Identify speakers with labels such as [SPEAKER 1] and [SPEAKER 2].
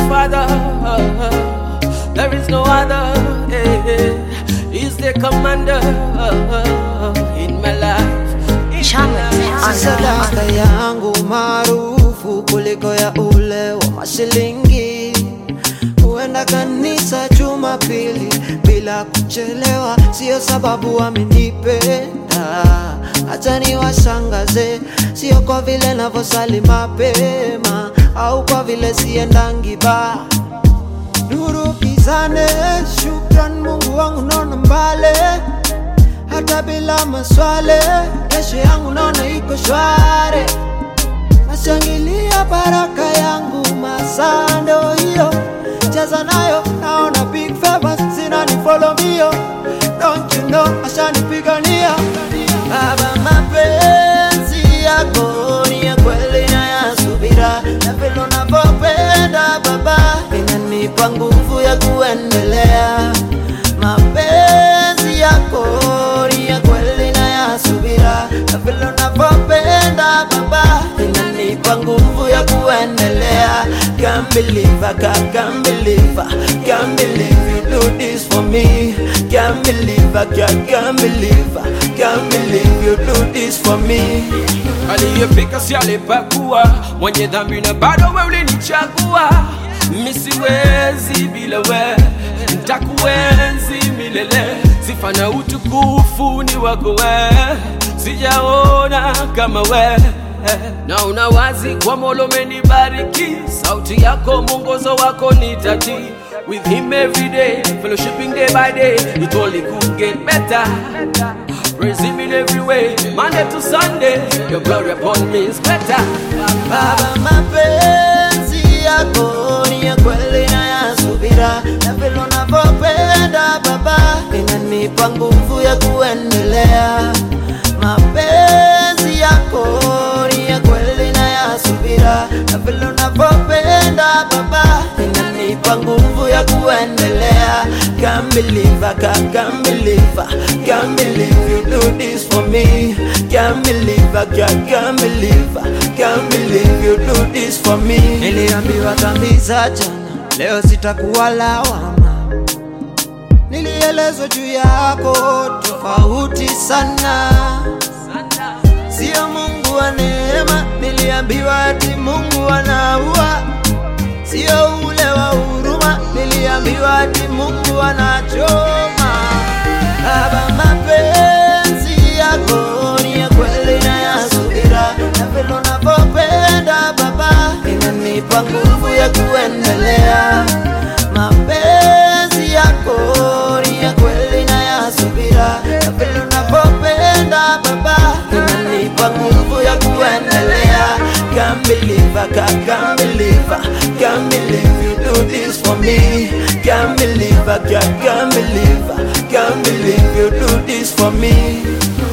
[SPEAKER 1] Father. There is no other. eh. He's the commander in my life. in
[SPEAKER 2] Chama
[SPEAKER 1] my life.
[SPEAKER 3] sadaka yangu maarufu kuliko ya ule wa mashilingi. Huenda kanisa Jumapili bila kuchelewa, sio sababu amenipenda. Acha niwashangaze, sio kwa vile navyosali mapema au kwa vile siendangi baa nuru gizane. Shukran Mungu wangu, naona mbale hata bila maswale. Kesho yangu naona iko shware, nashangilia baraka yangu masando hiyo cheza nayo, naona big favors zinanifollow mbio. Don't you know ashanipigania Baba, mapenzi yako ni ya kweli na ya subira, na vile unavyopenda Baba inanipa nguvu ya kuendelea. Mapenzi yako ni ya kweli na ya subira, na vile unavyopenda Baba inanipa nguvu ya kuendelea. Can't believe I can't, can't believe I can't believe you do this for me. Can't believe I can't, can't believe I can't believe you do this for me.
[SPEAKER 1] aliyepika si alipakua, mwenye dhambi na bado we ulinichagua. Mi siwezi bila we, ntakuenzi milele. Sifa na utukufu ni wako we, sijaona kama we na una wazi kwa mola umenibariki, sauti yako mwongozo wako ni tati with him every day, fellowshipping day by day, it only could get better. Praise him in every way, Monday to Sunday, your glory upon me is better.
[SPEAKER 3] Baba, mapenzi yako ni ya kweli na ya subira, na vile unavyopenda Baba inanipa nguvu ya kuendelea. Mapenzi yako ni ya kweli na ya subira, na vile unavyopenda Baba inanipa nguvu ya kuendelea. Can't believe I can't, can't believe I can't believe you do this for me. Can't believe I can't, can't believe I can't believe you do this for me. Niliambiwa dhambi za jana, leo sitakuwa lawama. Nilielezwa juu yako tofauti sana, sio Mungu wa neema. Niliambiwa ati Mungu anaua, sio ule wa huruma. Niliambiwa ati Mungu anachoma. Baba, mapenzi yako ni ya kweli na ya subira, na vile unavyopenda Baba inanipa nguvu ya kuendelea. Mapenzi yako ni ya kweli na ya subira, na vile unavyopenda Baba inanipa nguvu ya kuendelea. Can't believe I can't, can't believe I can't believe you do this for me. Can't believe I can't, can't believe I can't believe you do this for me.